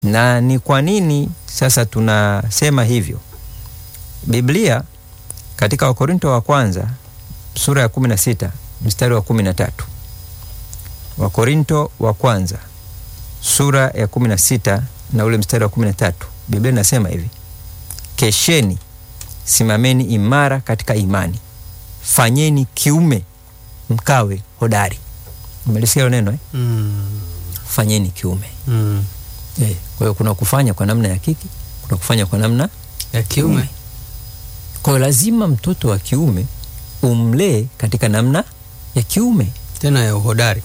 Na ni kwa nini sasa tunasema hivyo? Biblia katika Wakorinto wa kwanza sura ya kumi na sita mstari wa kumi na tatu Wakorinto wa kwanza sura ya kumi na sita na ule mstari wa kumi na tatu Biblia inasema hivi: kesheni, simameni imara katika imani, fanyeni kiume, mkawe hodari. Umelisikia hilo neno eh? Mm. Fanyeni kiume Mm. eh. Kwa hiyo kuna kufanya kwa namna ya kike, kuna kufanya kwa namna ya kiume kwa hiyo lazima mtoto wa kiume umlee katika namna ya kiume. tena ya uhodari.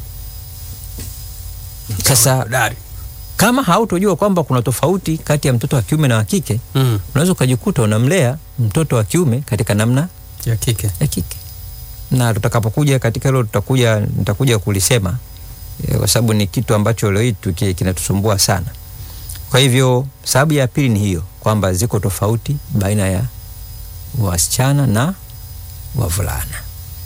Sasa Uhodari. kama hautojua kwamba kuna tofauti kati ya mtoto wa kiume na wa kike, Mm. unaweza ukajikuta unamlea mtoto wa kiume katika namna ya kike. ya kike, na tutakapokuja katika hilo tutakuja nitakuja kulisema eh, kwa sababu ni kitu ambacho leo hii tuki- kinatusumbua sana. Kwa hivyo sababu ya pili ni hiyo kwamba ziko tofauti baina ya wasichana na wavulana.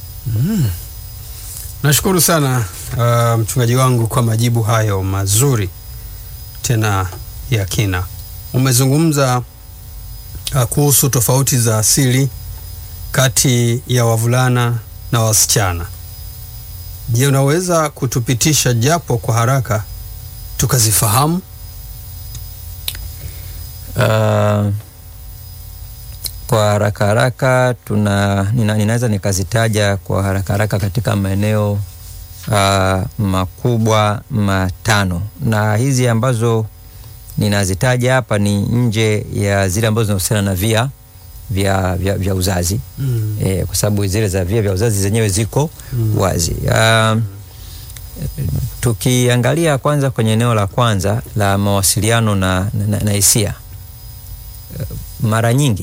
Nashukuru sana uh, mchungaji wangu kwa majibu hayo mazuri tena ya kina. Umezungumza uh, kuhusu tofauti za asili kati ya wavulana na wasichana. Je, unaweza kutupitisha japo kwa haraka tukazifahamu? Uh, kwa haraka haraka tuna nina, ninaweza nikazitaja kwa haraka haraka katika maeneo uh, makubwa matano, na hizi ambazo ninazitaja hapa ni nje ya zile ambazo zinahusiana na via vya, vya, vya uzazi Mm. e, kwa sababu zile za via vya uzazi zenyewe ziko Mm. wazi. Um, tukiangalia kwanza kwenye eneo la kwanza la mawasiliano na, na, na hisia uh, mara nyingi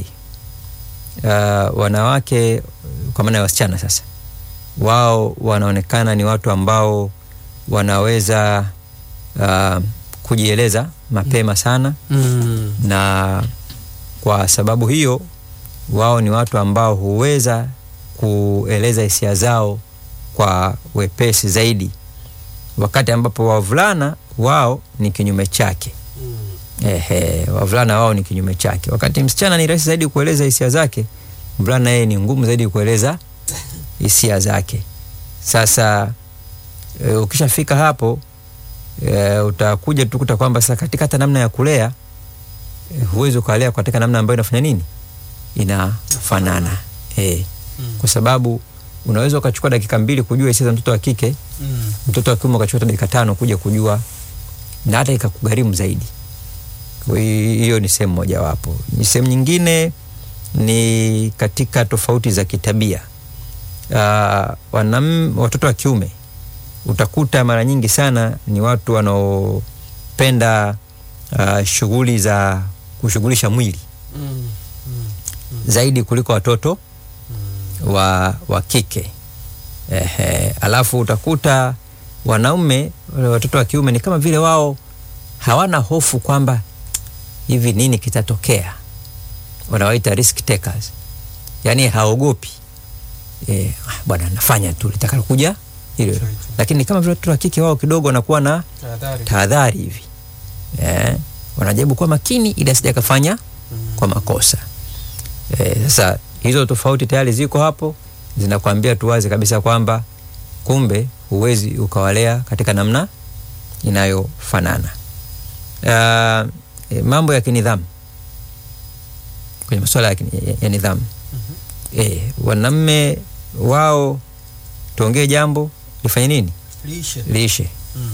uh, wanawake kwa maana ya wasichana sasa, wao wanaonekana ni watu ambao wanaweza uh, kujieleza mapema sana Mm. na kwa sababu hiyo wao ni watu ambao huweza kueleza hisia zao kwa wepesi zaidi, wakati ambapo wavulana wao ni kinyume chake. Ehe, wavulana wao ni kinyume chake. Wakati msichana ni rahisi zaidi kueleza hisia zake, mvulana yeye ni ngumu zaidi kueleza hisia zake. Sasa e, ukishafika hapo e, utakuja tu kuta kwamba sasa katika hata namna ya kulea e, huwezi ukalea katika namna ambayo inafanya nini, inafanana e, kwa sababu unaweza ukachukua dakika mbili kujua hisia za mtoto wa kike, Mm. mtoto wa kiume ukachukua hata dakika tano kuja kujua, na hata ikakugharimu zaidi. Kwa hiyo hiyo ni sehemu mojawapo. Ni sehemu nyingine ni katika tofauti za kitabia. Uh, wanam, watoto wa kiume utakuta mara nyingi sana ni watu wanaopenda uh, shughuli za kushughulisha mwili Mm. zaidi kuliko watoto wa, wa kike. Ehe, alafu utakuta wanaume wale watoto wa kiume ni kama vile wao hawana hofu kwamba hivi nini kitatokea, wanawaita risk takers, yaani haogopi e, bwana nafanya tu litakalokuja hilo hilo, lakini kama vile watoto wa kike wao kidogo wanakuwa na Tahadhari. tahadhari hivi eh, wanajaribu kuwa makini ili asija kafanya kwa makosa eh, sasa hizo tofauti tayari ziko hapo, zinakwambia tu wazi kabisa kwamba kumbe huwezi ukawalea katika namna inayofanana. Uh, eh, mambo ya kinidhamu kwenye masuala ya, kini- ya, ya nidhamu eh, wanamme wao tuongee jambo lifanye nini Lishe. liishe Mm.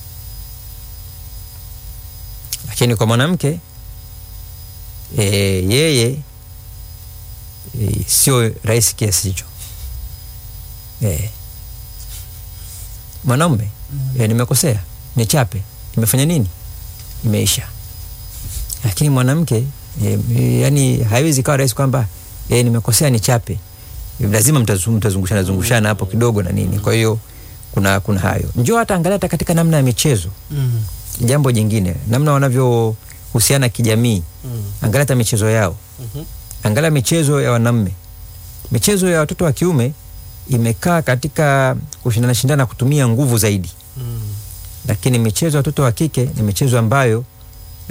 lakini kwa mwanamke e, yeye e, sio rahisi kiasi hicho e, mwanaume e, nimekosea nichape nimefanya nini imeisha lakini mwanamke e, e, yani haiwezi kawa rahisi kwamba e, nimekosea nichape e, lazima mtazu- mtazungushana zungushana hapo kidogo na nini kwa hiyo kuna kuna hayo njoo hata angalia hata katika namna ya michezo Mm. jambo jingine namna wanavyohusiana kijamii Mm. angalia hata michezo yao Mhm. angalia michezo ya wanaume michezo ya watoto wa kiume imekaa katika kushindana shindana kutumia nguvu zaidi Mm. lakini michezo ya watoto wa kike ni michezo ambayo